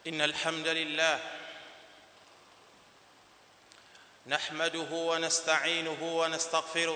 ان الحمد لله نحمده ونستعينه ونستغفره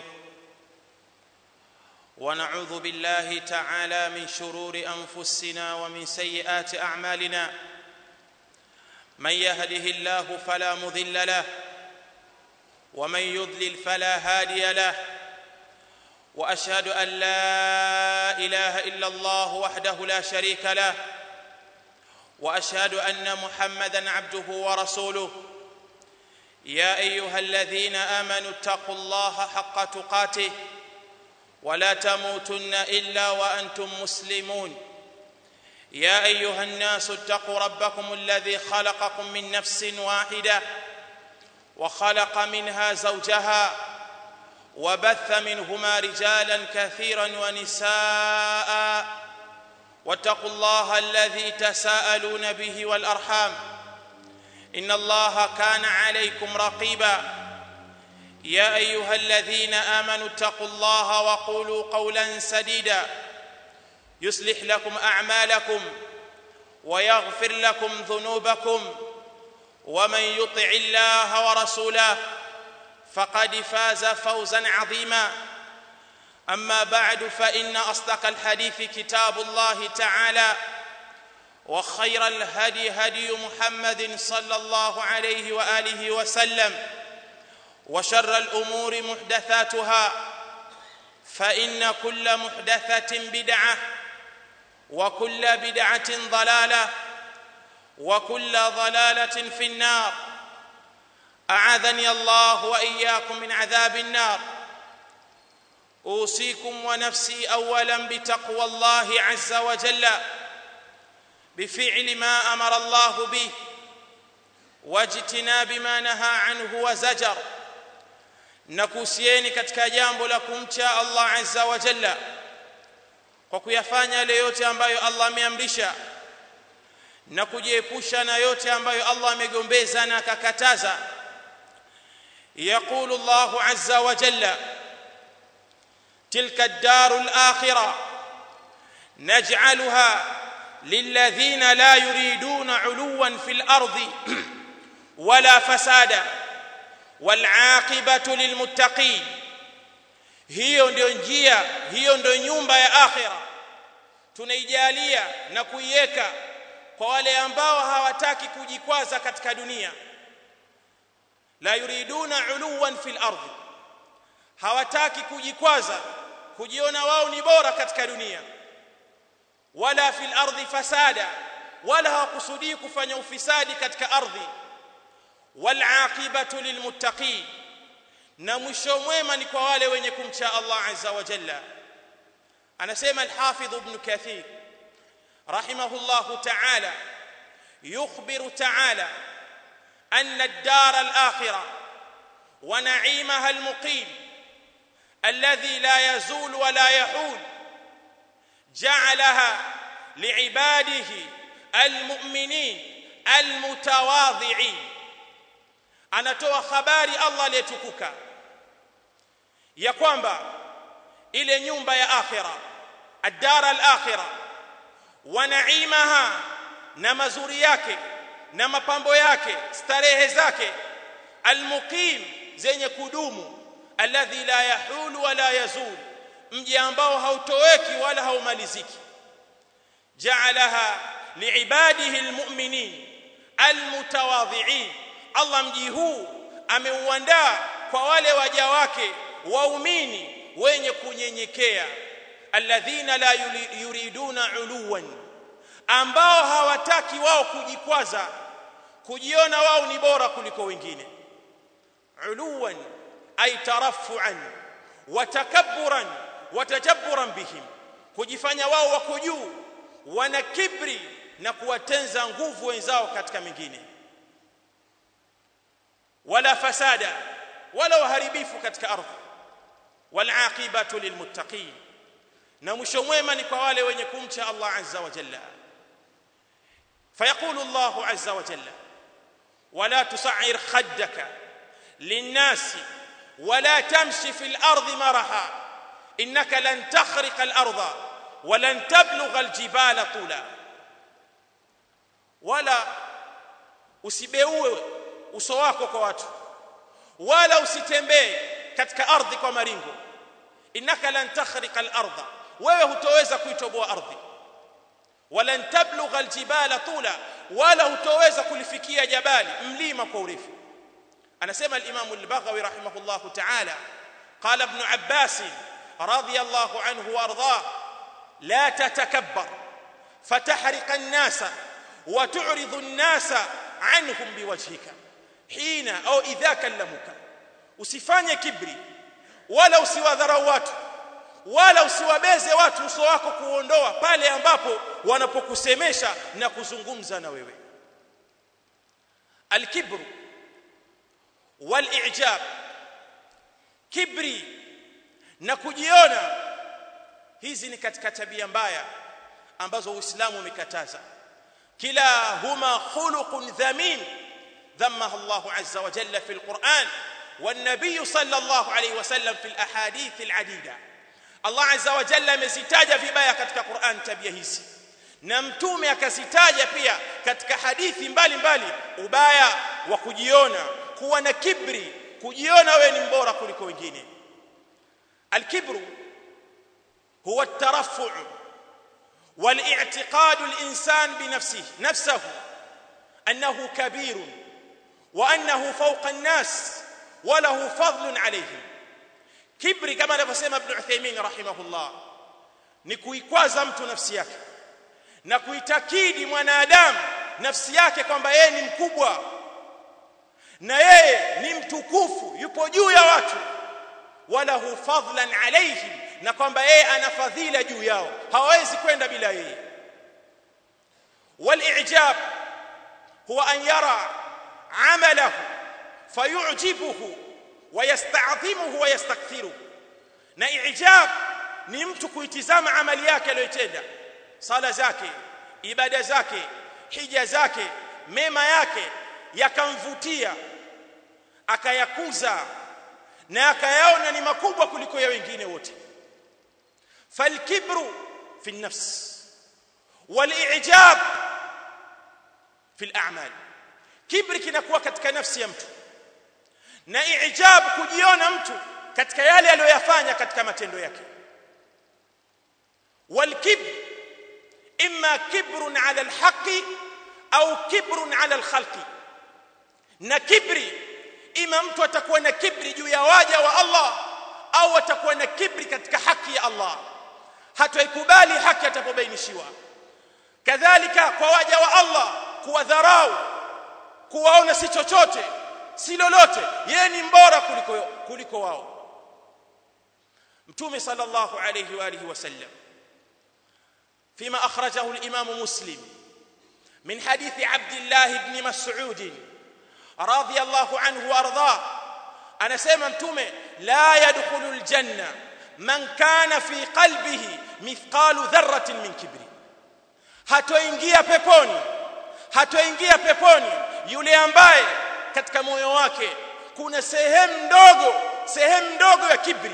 ونعوذ بالله تعالى من شرور انفسنا ومن سيئات اعمالنا من يهده الله فلا مضل له ومن يضلل فلا هادي له واشهد ان لا اله الا الله وحده لا شريك له واشهد ان محمدا عبده ورسوله يا ايها الذين امنوا اتقوا الله حق تقاته ولا تموتن الا وانتم مسلمون يا ايها الناس اتقوا ربكم الذي خلقكم من نفس واحده وخلق منها زوجها وبث منهما رجالا كثيرا ونساء واتقوا الله الذي تساءلون به والارحام ان الله كان عليكم رقيبا يا ايها الذين امنوا اتقوا الله وقولوا قولا سديدا يصلح لكم اعمالكم ويغفر لكم ذنوبكم ومن يطع الله ورسوله فقد فاز فوزا عظيما اما بعد فان اصدق الحديث كتاب الله تعالى وخير الهدي هدي محمد صلى الله عليه واله وسلم وشر الامور محدثاتها فان كل محدثه بدعه وكل بدعه ضلاله وكل ضلاله في النار اعاذني الله واياكم من عذاب النار اوصيكم ونفسي اولا بتقوى الله عز وجل بفعل ما امر الله به واجتناب ما نهى عنه وزجر nakuhusieni katika jambo la kumcha Allah azza wa jalla kwa kuyafanya yale yote ambayo Allah ameamrisha na kujiepusha na yote ambayo Allah amegombeza na akakataza يقول الله عز وجل تلك الدار الاخره نجعلها للذين لا يريدون علوا في الارض ولا فسادا والعاقبه للمتقين hiyo ndio njia hiyo ndio nyumba ya akhira tunaijalia na kuiweka kwa wale ambao hawataki kujikwaza katika dunia la yuriduna uluwan fil ardi hawataki kujikwaza kujiona wao ni bora katika dunia wala fil ardi fasada wala hawakusudii kufanya ufisadi katika ardhi wal aqibatu lilmuttaqin na mwisho mwema ni kwa wale wenye kumcha Allah azza wa jalla anasema al-hafidh ibn kathir rahimahullah ta'ala yukhbiru ta'ala أن الدار الآخرة ونعيمها المقيم الذي لا يزول ولا يحول جعلها لعباده المؤمنين المتواضعين anatoa habari Allah aliyetukuka ya kwamba ile nyumba ya akhira ad-dar al-akhira wa na'imaha na mazuri yake na mapambo yake starehe zake almuqim zenye kudumu alladhi la yahulu wala yazul mji ambao hautoweki wala haumaliziki jaalaha liibadihi almu'minin almutawadhi'in Allah mji huu ameuandaa kwa wale waja wake waumini wenye kunyenyekea alladhina la yuriduna uluwan ambao hawataki wao kujikwaza kujiona wao ni bora kuliko wengine uluwan ay tarafuan wa takabburan wa tajabburan bihim kujifanya wao wako juu wana kibri na kuwatenza nguvu wenzao katika mingine wala fasada wala uharibifu katika ardhi wal aqibatu lilmuttaqin na mwisho mwema ni kwa wale wenye kumcha Allah azza wa jalla فيقول الله عز وجل ولا تصعر خدك للناس ولا تمشي في الارض مرحا انك لن تخرق الارض ولن تبلغ الجبال طولا wala usibeue uso wako kwa watu wala usitembee katika ardhi kwa maringo innaka lan takhriqa al-ardha wewe hutoweza kuitoboa ardhi wala tablugha al-jibala tula wala hutoweza kulifikia jabali mlima kwa urefu anasema al-imam al-baghawi rahimahullah ta'ala qala ibn abbas radiyallahu anhu wa ardhah la tatakabbar fatahriqa an-nasa wa tu'ridu an-nasa anhum biwajhika hina au idha kallamuka usifanye kibri wala usiwadharau watu wala usiwabeze watu uso wako kuondoa pale ambapo wanapokusemesha na kuzungumza na wewe alkibru walijab kibri na kujiona hizi ni katika tabia mbaya ambazo Uislamu umekataza kila huma khuluqun dhamin ذمها الله عز وجل في القرآن والنبي صلى الله عليه وسلم في الأحاديث العديدة الله عز وجل amezitaja vibaya katika Qur'an tabia hizi na mtume akazitaja pia katika hadithi mbalimbali ubaya wa kujiona kuwa na kibri kujiona wewe ni mbora kuliko wengine الكبر هو الترفع والاعتقاد الإنسان بنفسه نفسه أنه كبير وأنه فوق الناس وله فضل عليهم كبري كما anavyosema Ibn Uthaymeen rahimahullah ni kuikwaza mtu nafsi yake na kuitakidi mwanadamu nafsi yake kwamba yeye ni mkubwa na yeye ni mtukufu yupo juu ya watu walahu fadlan alaihim na kwamba yeye ana fadhila juu yao hawawezi kwenda bila yeye والاعجاب هو ان يرى عمله فيعجبه ويستعظمه ويستكثره na ijab ni mtu kuitizama amali yake aliyotenda sala zake ibada zake hija zake mema yake yakamvutia akayakuza na akayaona ni makubwa kuliko ya wengine wote falkibru fi nafs والاعجاب في الاعمال kibri kinakuwa katika nafsi ya mtu na ijab kujiona mtu katika yale aliyoyafanya katika matendo yake والكبر اما كبر على الحق au kibrun ala alkhalqi na kibri ima mtu atakuwa na kibri juu ya waja wa Allah au atakuwa na kibri katika haki ya Allah hataikubali haki atapobainishiwa kadhalika kwa waja wa Allah kuwadharau kuwaona si chochote si lolote yeye ni mbora kuliko kuliko wao mtume sallallahu alayhi wa alihi wasallam فيما اخرجه الامام مسلم من حديث عبد الله بن مسعود رضي الله عنه وارضاه انا سمع متومه لا يدخل الجنه من كان في قلبه مثقال ذره من كبر hatoingia peponi hatoingia peponi yule ambaye katika moyo wake kuna sehemu ndogo sehemu ndogo ya kibri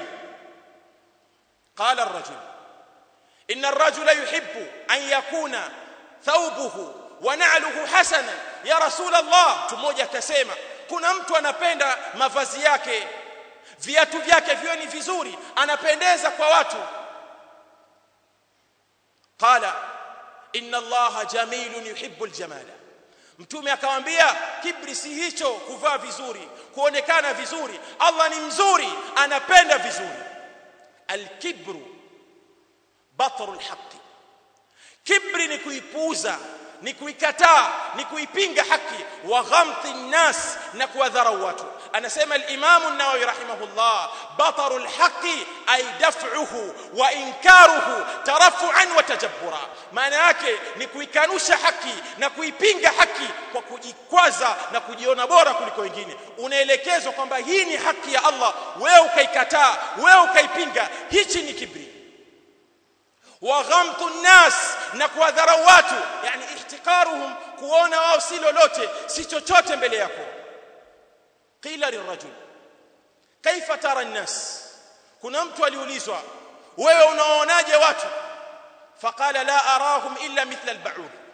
qala ar-rajul inna ar-rajula yuhibbu an yakuna thawbuhu wa na'luhu hasana ya rasul Allah mmoja akasema kuna mtu anapenda mavazi yake viatu vyake viwe ni vizuri anapendeza kwa watu qala inna allaha jamilun yuhibbul jamala mtume akamwambia kibri si hicho kuvaa vizuri kuonekana vizuri Allah ni mzuri anapenda vizuri alkibru batrul haqqi kibri ni kuipuuza ni kuikataa ni kuipinga haki wa ghamti nnas na kuwadharau watu anasema al-Imam an-Nawawi rahimahullah bataru al-haqi ay daf'uhu wa inkaruhu tarafu'an wa tajabbura maana yake ni kuikanusha haki na kuipinga haki kwa kujikwaza na kujiona bora kuliko wengine unaelekezwa kwamba hii ni haki ya Allah wewe ukaikataa wewe ukaipinga hichi ni kibri wa ghamtu nnas na kuwadharau watu yani ihtiqaruhum kuona wao si lolote si chochote mbele yako qila lirajul kaifa tara nnas kuna mtu aliulizwa wewe unaonaje watu faqala la arahum illa mithla alba'ud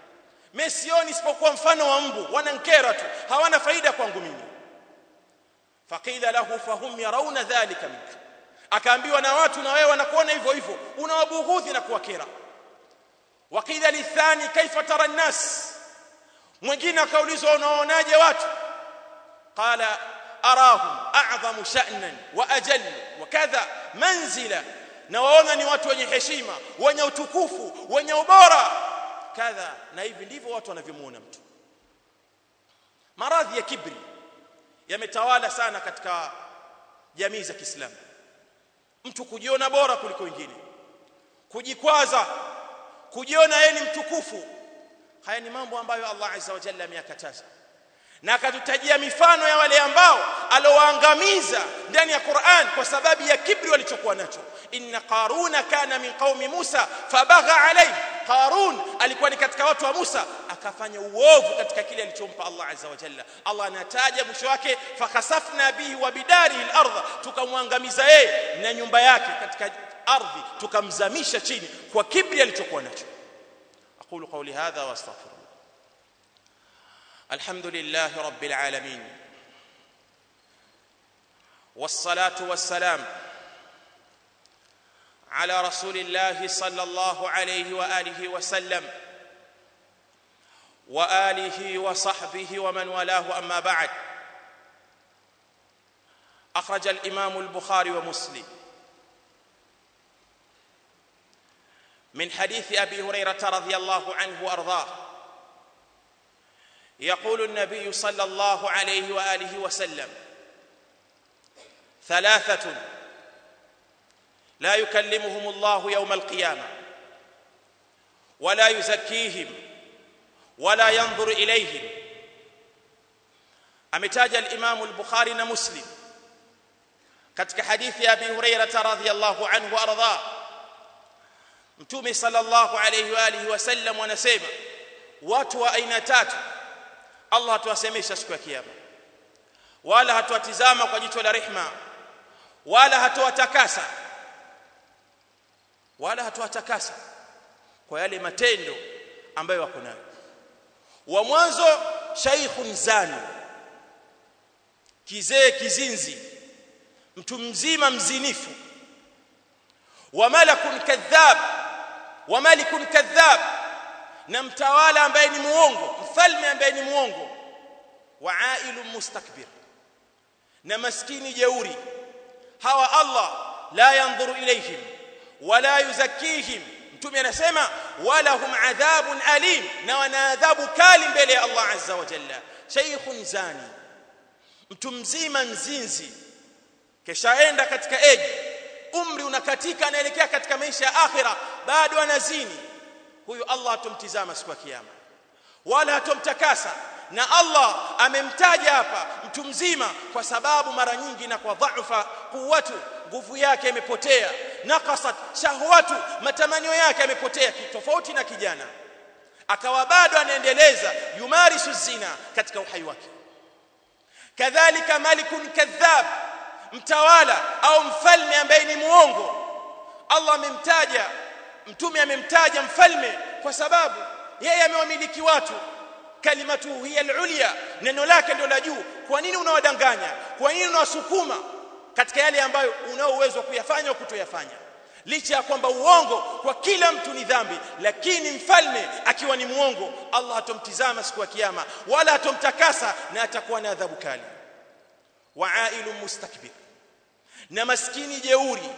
mimi sioni isipokuwa mfano wa mbu wanankera tu hawana faida kwangu mimi faqila lahu fahum yarawna dhalika minka akaambiwa na watu na wewe wanakuona hivyo hivyo unawabughudhi na kuwakera waqila lithani kaifa tara an-nas mwingine akaulizwa unaonaje watu qala arahum a'zamu sha'nan wa ajall wa kadha manzila na waona ni watu wenye heshima wenye utukufu wenye ubora kadha na hivi ndivyo watu wanavyomuona mtu maradhi ya kibri yametawala sana katika jamii za Kiislamu mtu kujiona bora kuliko wengine kujikwaza kujiona yeye ni mtukufu haya ni mambo ambayo Allah azza wa jalla ameyakataza na akatutajia mifano ya wale ambao alowaangamiza ndani ya Qur'an kwa sababu ya kibri walichokuwa nacho inna qaruna kana min qaumi Musa fabagha alayhi Qarun alikuwa ni katika watu wa Musa akafanya uovu katika kile alichompa Allah azza wa jalla Allah anataja mwisho wake fakhasafna bihi wa bidarihi al-ardh tukamwangamiza yeye na nyumba yake katika ardhi tukamzamisha chini kwa kibri alichokuwa nacho aqulu qawli hadha wa astaghfirullah الحمد لله رب العالمين والصلاه والسلام على رسول الله صلى الله عليه واله وسلم واله وصحبه ومن والاه اما بعد اخرج الامام البخاري ومسلم من حديث ابي هريره رضي الله عنه وارضاه يقول النبي صلى الله عليه واله وسلم ثلاثه لا يكلمهم الله يوم القيامه ولا يزكيهم ولا ينظر اليهم ametaja al-Imam al-Bukhari na Muslim katika hadithi ya Abi Hurairah radhiyallahu anhu arda Mtume sallallahu alayhi wa alihi wasallam wanasema watu wa aina tatu Allah hatuwasemesha siku ya kiyama wala hatuwatizama kwa jicho la rehma wala hatuwatakasa wala hatuwatakasa kwa yale matendo ambayo wako nayo wa mwanzo shaykhun zani kizee kizinzi mtu mzima mzinifu wa malakun kadhab wa malikun kadhab na mtawala ambaye ni muongo mfalme ambaye ni muongo wa ailun mustakbir na maskini jeuri hawa Allah la yanzuru ilayhim wala yuzakkihim mtume anasema wala hum adhabun alim na wana adhabu kali mbele ya Allah azza wa jalla shaykhun zani mtu mzima mzinzi keshaenda katika eji umri unakatika anaelekea katika maisha ya akhira bado anazini huyu Allah atomtizama siku ya kiyama wala atomtakasa na Allah amemtaja hapa mtu mzima kwa sababu mara nyingi na kwa dhaifa kuwatu nguvu yake imepotea nakasat shahwatu matamanio yake yamepotea tofauti na kijana akawa bado anaendeleza yumarisu zina katika uhai wake kadhalika malikun kadhab mtawala au mfalme ambaye ni muongo Allah amemtaja mtume amemtaja mfalme kwa sababu yeye amewamiliki watu kalimatu hiya al-ulya neno lake ndio la juu kwa nini unawadanganya kwa nini unawasukuma katika yale ambayo unao uwezo kuyafanya au kutoyafanya licha ya kwamba uongo kwa kila mtu ni dhambi lakini mfalme akiwa ni muongo Allah hatomtizama siku ya kiyama wala hatomtakasa na atakuwa na adhabu kali waailu mustakbir na maskini jeuri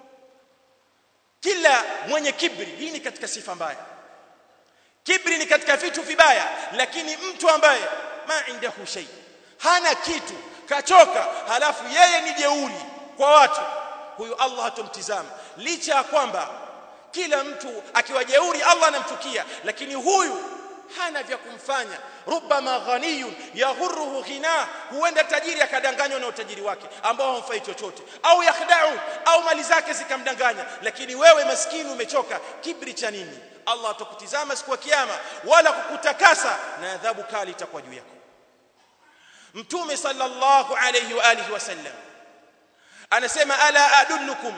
kila mwenye kibri hii ni katika sifa mbaya kibri ni katika vitu vibaya lakini mtu ambaye ma indahu shay hana kitu kachoka halafu yeye ni jeuri kwa watu huyu Allah hatomtizama licha ya kwamba kila mtu akiwa jeuri Allah anamchukia lakini huyu hana vya kumfanya rubama ghaniyun yaghurruhu ghina huenda tajiri akadanganywa na utajiri wake ambao hamfai chochote au yakhda'u au mali zake zikamdanganya lakini wewe maskini umechoka kibri cha nini Allah atakutizama siku ya kiyama wala kukutakasa na adhabu kali itakuwa juu yako Mtume sallallahu alayhi wa alihi wasallam anasema ala adullukum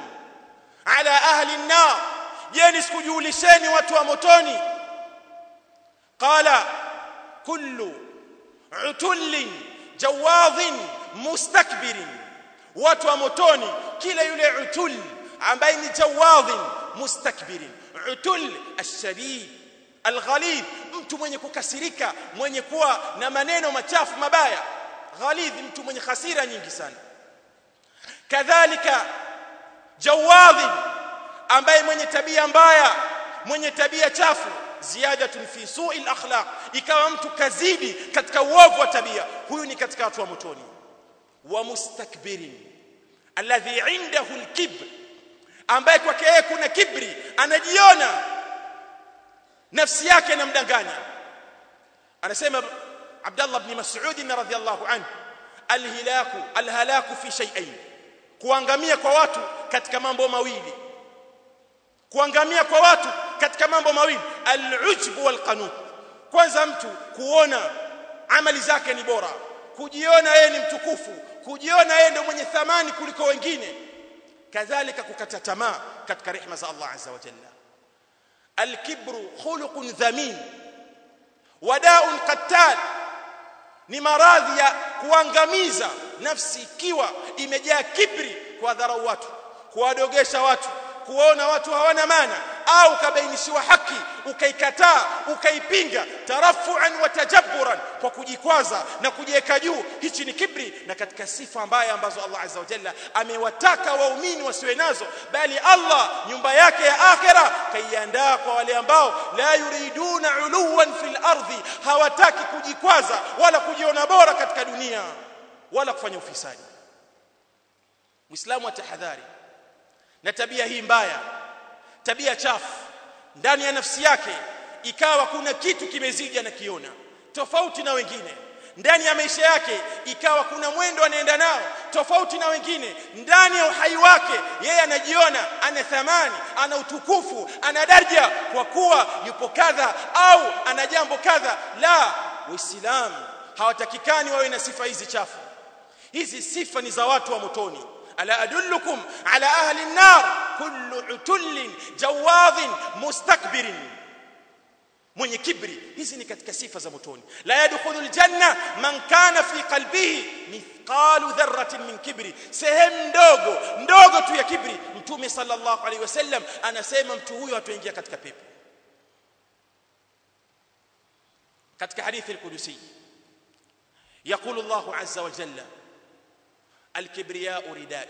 ala ahli an-nar je nisikujulisheni watu wa motoni qala kullu utullin jawadhin mustakbirin watu wa motoni kila yule utul ambaye ni jawadhin mustakbirin utul ashadid alghalid mtu mwenye kukasirika mwenye kuwa na maneno machafu mabaya ghalidh mtu mwenye hasira nyingi sana kadhalika jawadhin ambaye mwenye tabia mbaya mwenye tabia chafu ziyadatun fi su'i al-akhlaq ikawa mtu kazidi katika uovu wa tabia huyu ni katika watu wa motoni wa mustakbirin alladhi indahu al-kibr ambaye kwake yeye kuna kibri anajiona nafsi yake inamdanganya anasema Abdullah ibn Mas'ud radhiyallahu anhu alhilaku alhalaku fi shay'ain kuangamia kwa watu katika mambo mawili kuangamia kwa watu katika mambo mawili al-ujb wal-qanut kwanza mtu kuona amali zake ni bora kujiona yeye ni mtukufu kujiona yeye ndio mwenye thamani kuliko wengine kadhalika kukata tamaa katika rehema za Allah azza wa jalla al-kibru khuluqun dhamin wada'un qattal ni maradhi ya kuangamiza nafsi ikiwa imejaa kibri kwa dharau watu kuwadogesha watu kuona watu hawana maana au ukabainishiwa haki ukaikataa ukaipinga tarafuan wa tajabburan kwa kujikwaza na kujiweka juu hichi ni kibri na katika sifa ambaye ambazo Allah azza wa jalla amewataka waumini wasiwe nazo bali Allah nyumba yake ya akhera kaiandaa kwa wale ambao la yuriduna uluwan fil ardhi hawataki kujikwaza wala kujiona bora katika dunia wala kufanya ufisadi Muislamu atahadhari na tabia hii mbaya tabia chafu ndani ya nafsi yake ikawa kuna kitu kimezidi anakiona tofauti na wengine ndani ya maisha yake ikawa kuna mwendo anaenda nao tofauti na wengine ndani ya uhai wake yeye anajiona ana thamani ana utukufu ana daraja kwa kuwa yupo kadha au ana jambo kadha la waislamu hawatakikani wawe na sifa hizi chafu hizi sifa ni za watu wa motoni ألا أدلكم على أهل النار كل عتل جواظ مستكبر mwenye kibri hizi ni katika sifa za motoni la yadkhulu aljanna man kana fi qalbihi mithqalu dharratin min kibri sehemu ndogo ndogo tu ya kibri mtume sallallahu alaihi wasallam anasema mtu huyo ataingia katika pepo katika hadithi al-qudusi يقول الله عز وجل الكبرياء ردائي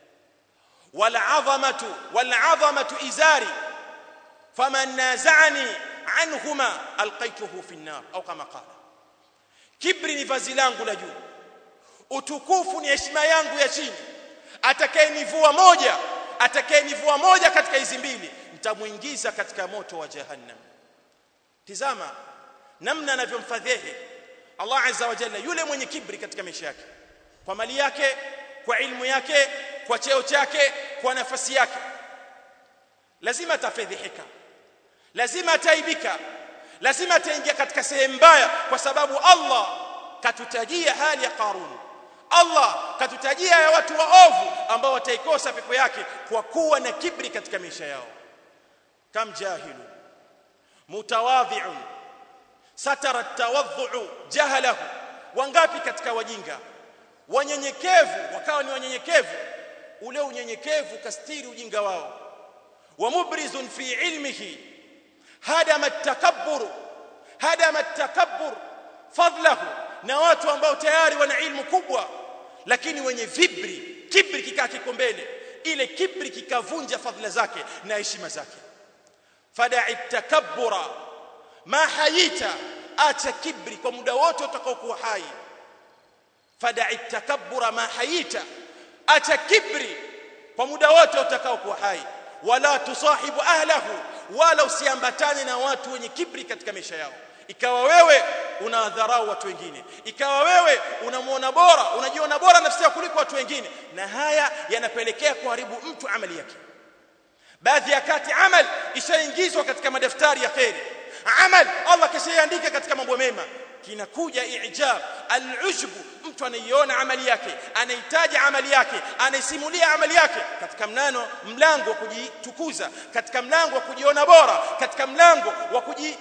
والعظمة والعظمة إزاري فمن نازعني عنهما ألقيته في النار أو كما قال كبري ni vazi langu la juu utukufu ni heshima yangu ya chini atakayenivua moja atakayenivua moja katika hizi mbili nitamuingiza katika moto wa jahannam tizama namna anavyomfadhihi Allah azza wa jalla yule mwenye kibri katika maisha yake kwa mali yake kwa ilmu yake kwa cheo chake kwa nafasi yake lazima atafedhihika lazima ataibika lazima ataingia katika sehemu mbaya kwa sababu Allah katutajia hali ya Qarun Allah katutajia ya watu waovu ambao wataikosa pepo yake kwa kuwa na kibri katika maisha yao kam jahilu mutawadhi'un satara tawadhu jahalahu wangapi katika wajinga wanyenyekevu wakawa ni wanyenyekevu ule unyenyekevu kastiri ujinga wao wa mubrizun fi ilmihi hadama takabbur hadama takabbur fadlahu na watu ambao tayari wana ilmu kubwa lakini wenye vibri kibri kikaa kiko mbele ile kibri kikavunja fadhila zake na heshima zake fada'i takabbura ma hayita acha kibri kwa muda wote utakaokuwa hai fada'i takabbura ma hayita acha kibri kwa muda wote utakaokuwa hai wala tusahibu ahlahu wala usiambatane na watu wenye kibri katika maisha yao ikawa wewe unawadharau watu wengine ikawa wewe unamuona bora unajiona bora nafsi yako kuliko watu wengine na haya yanapelekea kuharibu mtu amali yake baadhi ya kati amal ishaingizwa katika madaftari ya khairi amal Allah kishaandika katika mambo mema kinakuja ijab alujb mtu anaiona amali yake anahitaji amali yake anaisimulia amali yake katika mnano mlango wa kujitukuza katika mlango wa kujiona bora katika mlango wa kuji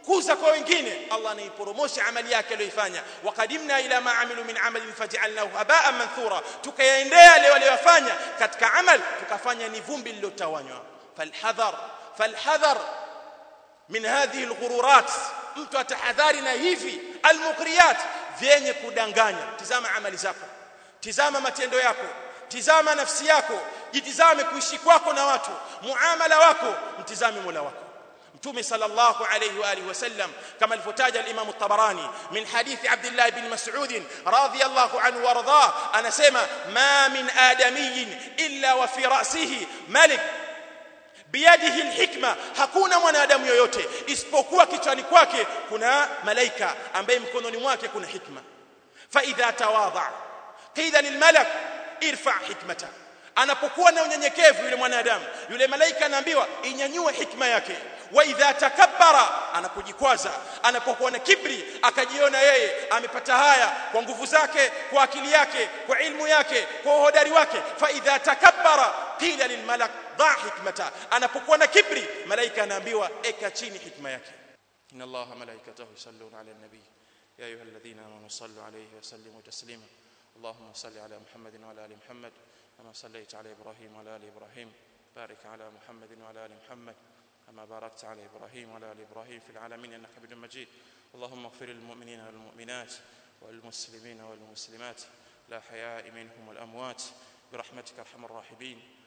kuza kwa wengine Allah anaiporomosha amali yake aliyoifanya waqadimna ila ma amilu min amalin faj'alnahu haba'an manthura tukayaendea yale waliyofanya katika amal tukafanya ni vumbi lilotawanywa falhadhar falhadhar min hadhihi alghururat mtu atahadhari na hivi almuqriyat vyenye kudanganya tizama amali zako tizama matendo yako tizama nafsi yako jitizame kuishi kwako na watu muamala wako mtizame Mola wako mtume sallallahu alayhi wa alihi wasallam kama alivyotaja al-Imam at-Tabarani min hadithi Abdullah ibn Mas'ud radiyallahu anhu warda anasema ma min adamiyyin illa wa fi ra'sihi malik biyadihi alhikma hakuna mwanadamu yoyote isipokuwa kichwani kwake kuna malaika ambaye mkononi mwake kuna hikma fa idha tawadha qila lilmalak irfa hikmata anapokuwa na unyenyekevu yule mwanadamu yule malaika anaambiwa inyanyue hikma yake wa idha takabbara anapojikwaza anapokuwa na kibri akajiona yeye amepata haya kwa nguvu zake kwa akili yake kwa ilmu yake kwa uhodari wake fa idha takabbara qila lilmalak dha hikmata anapokuwa na kibri malaika anaambiwa eka chini hikma yake inna allaha malaikatahu yusalluna ala nabii ya ayyuhalladhina amanu sallu alayhi wa sallimu taslima اللهم صل على محمد وعلى ال محمد كما صليت على ابراهيم وعلى ال ابراهيم بارك على محمد وعلى ال محمد كما باركت على ابراهيم وعلى ال ابراهيم في العالمين انك حميد مجيد اللهم اغفر للمؤمنين والمؤمنات والمسلمين والمسلمات لا حياء منهم والاموات برحمتك ارحم الراحمين